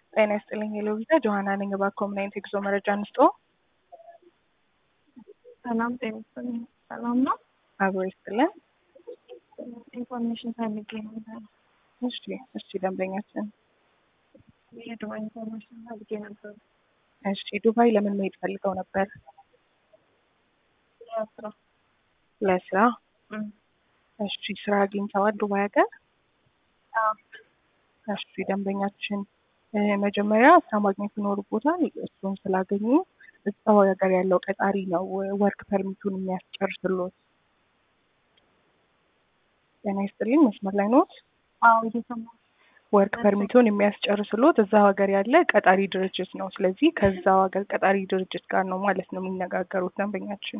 ጤና ይስጥልኝ የሎቪዛ ጆሀና ነኝ። እባክዎ ምን አይነት የጉዞ መረጃ እንስጦ? ሰላም ጤና ይስጥልኝ። ሰላም ነው? አብሮ ይስጥልን። ኢንፎርሜሽን ፈልጌ ነበር። እሺ እሺ፣ ደንበኛችን የዱባይ ኢንፎርሜሽን ፈልጌ ነበር። እሺ፣ ዱባይ ለምን መሄድ ፈልገው ነበር? ለስራ ለስራ። እም፣ እሺ፣ ስራ አግኝተዋል ዱባይ ሀገር? አዎ። እሺ፣ ደንበኛችን እ፣ መጀመሪያ ስራ ማግኘት ይኖርቦታል። እሱን ስላገኙ እዛው ሀገር ያለው ቀጣሪ ነው ወርክ ፐርሚቱን የሚያስጨርስሎት። ጤና ይስጥልኝ፣ መስመር ላይ ኖት? አዎ እየሰማሁ ወርክ ፐርሚቱን የሚያስጨርስሎት እዛ ሀገር ያለ ቀጣሪ ድርጅት ነው። ስለዚህ ከዛው ሀገር ቀጣሪ ድርጅት ጋር ነው ማለት ነው የሚነጋገሩት ደንበኛችን።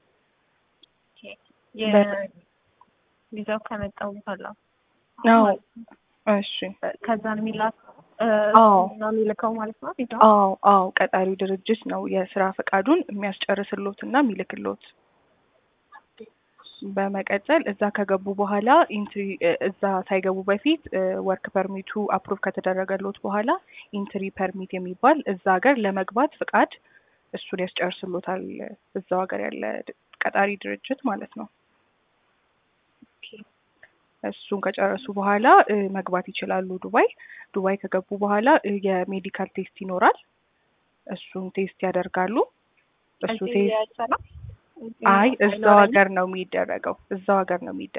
የቪዛው ከመጣው በኋላ አዎ ማለት ነው። እሺ ከዛን የሚላክ አዎ ነው የሚልከው ማለት ነው ቪዛው። አዎ አዎ ቀጣሪው ድርጅት ነው የስራ ፈቃዱን የሚያስጨርስሎት እና የሚልክሎት። በመቀጠል እዛ ከገቡ በኋላ ኢንትሪ እዛ ሳይገቡ በፊት ወርክ ፐርሚቱ አፕሩቭ ከተደረገሎት በኋላ ኢንትሪ ፐርሚት የሚባል እዛ ሀገር ለመግባት ፍቃድ እሱን ያስጨርስሎታል እዛው ሀገር ያለ ቀጣሪ ድርጅት ማለት ነው። እሱን ከጨረሱ በኋላ እ፣ መግባት ይችላሉ ዱባይ። ዱባይ ከገቡ በኋላ እ፣ የሜዲካል ቴስት ይኖራል። እሱን ቴስት ያደርጋሉ። እሱ እዚህ ቴስት አይሰራም? አይ እዚህ እዛው አይኖረኝም? ሀገር ነው የሚደረገው። እዛው ሀገር ነው የሚደረገው።